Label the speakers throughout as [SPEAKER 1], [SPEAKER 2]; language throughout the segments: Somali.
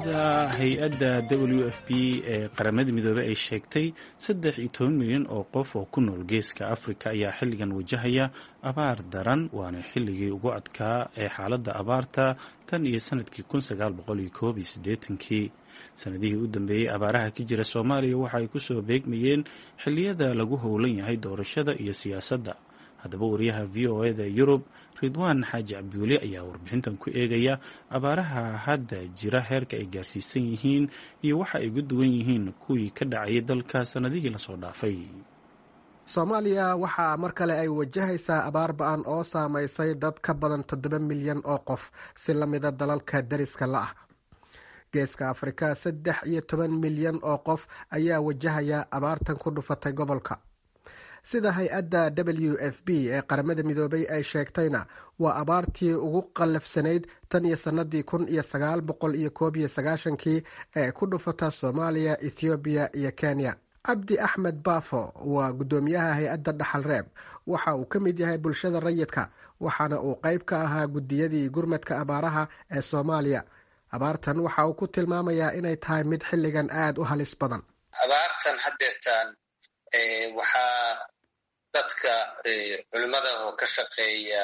[SPEAKER 1] sida hay-adda w f b ee qaramada midoobey ay sheegtay saddex iyo toban milyan oo qof oo ku nool geeska afrika ayaa xilligan wajahaya abaar daran waana xilligii ugu adkaa ee xaaladda abaarta tan iyo sanadkii kun sagaal boqol iyo koob iyo siddeetankii sanadihii u dambeeyey abaaraha ka jira soomaaliya waxa ay kusoo beegmayeen xilliyada lagu howlan yahay doorashada iyo siyaasadda haddaba wariyaha v o eda yurub ridwaan xaaji cabdiweli ayaa warbixintan ku eegaya abaaraha hadda jira heerka ay gaarsiisan yihiin iyo waxa ay uga duwan yihiin kuwii ka dhacayay dalka sanadihii lasoo dhaafay
[SPEAKER 2] soomaaliya waxaa mar kale ay wajahaysaa abaar ba-an oo saamaysay dad ka badan toddoba milyan oo qof si lamida dalalka dariska la ah geeska afrika saddex iyo toban milyan oo qof ayaa wajahaya abaartan ku dhufatay gobolka sida hay-adda w f b ee qaramada midoobay ay sheegtayna waa abaartii ugu qallafsanayd tan iyo sanadii kun iyo sagaal boqol iyo koob iyo sagaashankii ee ku dhufata soomaaliya ethoobiya iyo kenya cabdi axmed baafo waa guddoomiyaha hay-adda dhaxal reeb waxa uu ka mid yahay bulshada rayidka waxaana uu qeyb ka ahaa guddiyadii gurmadka abaaraha ee soomaaliya abaartan waxa uu ku tilmaamayaa inay tahay mid xilligan aada u halis badan
[SPEAKER 3] abaartan hadeertaan waxaa dadka culimada oo ka shaqeeya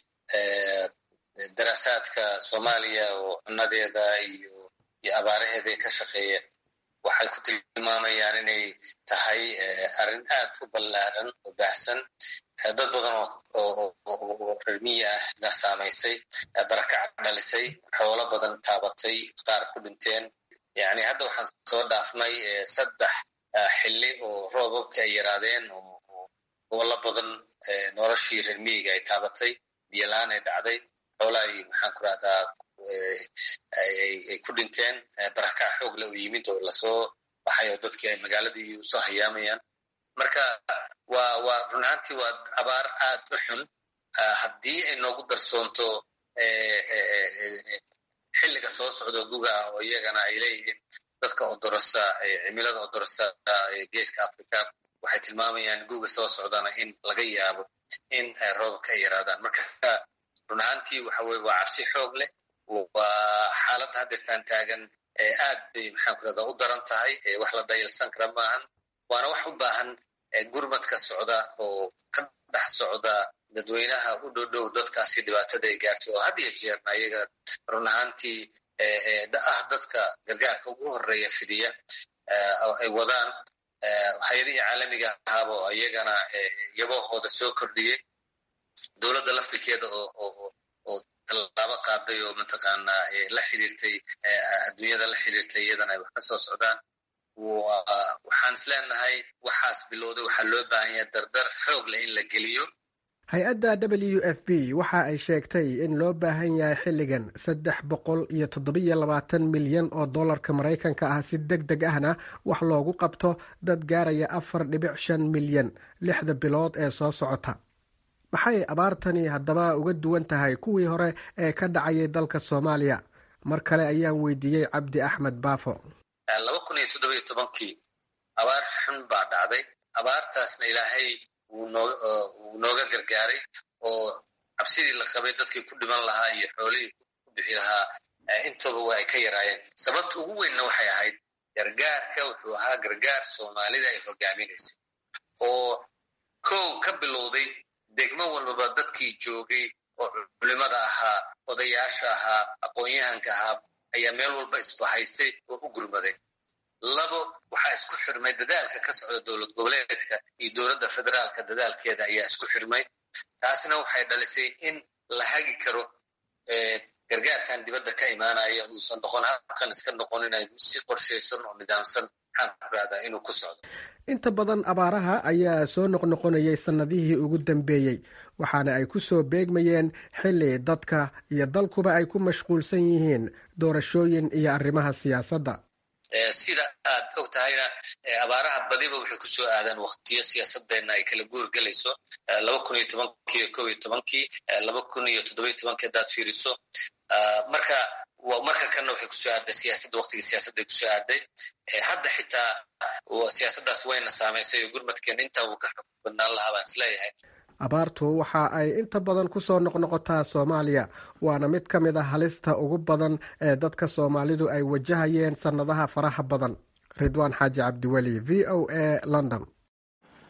[SPEAKER 3] daraasaadka soomaaliya oo cunadeeda iyo iyo abaaraheeda ka shaqeeya waxay ku tilmaamayaan inay tahay arrin aad u ballaaran oo baahsan dad badan oo rermiya ah la saamaysay barakac dhalisay xoolo badan taabatay qaar ku dhinteen yani hadda waxaan soo dhaafnay saddex xilli oo roobabka ay yaraadeen oo gobollo badan noloshii rermiyiga ay taabatay biyolaan ay dhacday xoola ay maxaan ku rahdaa ay ku dhinteen barakac xoog le u yimid oo lasoo baxay oo dadkii ay magaaladii usoo hayaamayaan marka waa waa run ahaantii waa abaar aad u xun haddii ay noogu darsoonto xilliga soo socdo guga ah oo iyagana ay leeyihiin dadka odorosa cimilada odorosa geeska africa waxay tilmaamayaan guga soo socdana in laga yaabo in roobabka ay yaraadaan marka run ahaantii waxa weye waa cabsi xoog leh waa xaaladda hadeertaan taagan aad bay maxaan ku rahdaa u daran tahay wax la dhayalsan kara maahan waana wax u baahan gurmadka socda oo ka dhex socda dadweynaha u dhowdhow dadkaasi dhibaatada ay gaartay oo had iyo jeerna iyaga run ahaantii ah dadka gargaarka ugu horeeya fidiya ay wadaan hay-adihii caalamiga ahaaba oo iyagana yabahooda soo kordhiyey dowladda laftirkeeda oo tallaabo qaaday oo mataqaanaa la xiriirtay adduunyada la xiriirtay iyadana ay wax ka soo socdaan waxaan is leenahay waxaas bilowday waxaa loo baahan yahay dardar xoog leh in la geliyo
[SPEAKER 2] hay-adda w f b waxa ay sheegtay in loo baahan yahay xilligan saddex boqol iyo toddobiyo labaatan milyan oo dollarka maraykanka ah si deg deg ahna wax loogu qabto dad gaaraya afar dhibic shan milyan lixda bilood ee soo socota maxay abaartani haddaba uga duwan tahay kuwii hore ee ka dhacayay dalka soomaaliya mar kale ayaan weydiiyey cabdi axmed baafo
[SPEAKER 3] laba kun iyo toddoba iyo tobankii abaar xun baa dhacday abaartaasna ilaahay wuu nooga gargaaray oo cabsidii la qabay dadkii ku dhiman lahaa iyo xoolihii ku bixi lahaa intooba waa ay ka yaraayeen sababta ugu weynna waxay ahayd gargaarka wuxuu ahaa gargaar soomaalida ay hogaaminaysay oo kow ka bilowday degmo walbaba dadkii joogay oo culimada ahaa odayaasha ahaa aqoon-yahanka ahaa ayaa meel walba isbahaystay oo u gurmaday labo waxaa isku xirmay dadaalka ka socda dowlad goboleedka iyo dowladda federaalka dadaalkeeda ayaa isku xirmay taasna waxay dhalisay in la hagi karo gargaarkan dibadda ka imaanaya uusan noqon habkan iska noqon inay si qorshaysan oo nidaamsan maxaan ku rahdaa inuu ku socdo
[SPEAKER 2] inta badan abaaraha ayaa soo noqnoqonayay sannadihii ugu dambeeyey waxaana ay ku soo beegmayeen xilli dadka iyo dalkuba ay ku mashquulsan yihiin doorashooyin iyo arrimaha siyaasadda
[SPEAKER 3] sida aad og tahayna abaaraha badiba waxay ku soo aadaan waktiyo siyaasadeenna ay kala guurgelayso laba kun iyo tobankii iyo kob iyo tobankii laba kun iyo toddobiyo tobankii haddaad fiiriso marka marka kanna waxay kusoo aadday siyaasadda waktigii siyaasadday kusoo aadday hadda xitaa siyaasaddaas wayna saamaysay oo gurmadkeena intaa uu ka xog badnaan lahaa baan isleeyahay
[SPEAKER 2] abaartu waxa ay inta badan kusoo noqnoqotaa soomaaliya waana mid ka mid a halista ugu badan ee dadka soomaalidu ay wajahayeen sannadaha faraha badan ridwaan xaaji cabdiweli v o a london